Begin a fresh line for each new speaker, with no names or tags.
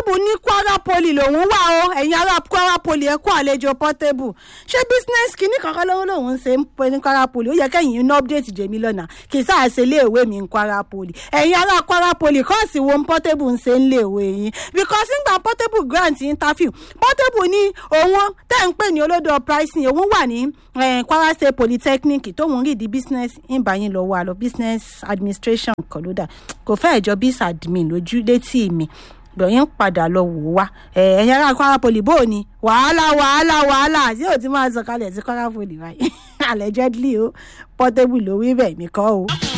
portable ní kwara poli lòun wà o ẹ̀yin ará kwara poli ẹ kó àlejò portable ṣé business kìíní kankan lọ́wọ́ lòun ṣe ń pè ní kwara poli ó yẹ kẹ́yìn ní update jèmi lọ́nà kì í sáà ṣe iléèwé mi ní kwara poli ẹ̀yin ará kwara poli kọ́ọ̀sì wo portable ń ṣe ń léèwé yín because nígbà portable grant interview portable ní òun tẹ́ ń pè ní olódò pricing òun wà ní eh, kwara state polytechnic tóun rí di business ìbáyín lọ wà lọ business administration kan ló dà kò fẹ́ẹ̀ jọ bis admin lójú létí mi gbọ̀nyìn padà lọ wò wá ẹ̀yin ará kwara poli bó o ní wàhálà wàhálà wàhálà tí ò ti máa sọ̀kalẹ̀ sí kwara poli báyìí allegedly o portable ló wí bẹ́ẹ̀ mi kọ́ o.